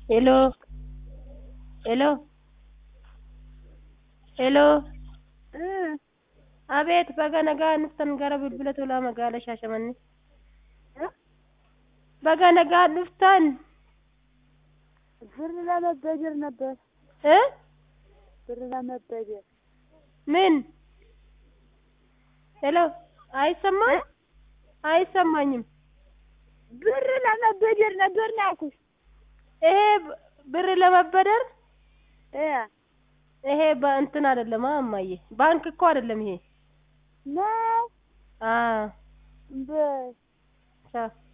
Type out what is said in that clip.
Hello hello hello Abeet baga nagaa dhuftan gara bilbila tolaa magaalaa Shaashamannee. Baga nagaa dhuftan. ብር ለመበደር ነበር። እ ብር ለመበደር ምን ሄሎ አይሰማም? አይሰማኝም። ብር ለመበደር ነበር ነው ያልኩሽ። ይሄ ብ- ብር ለመበደር እ ይሄ በእንትን አይደለም አ እማዬ ባንክ እኮ አይደለም ይሄ። ነው አ በ ቻው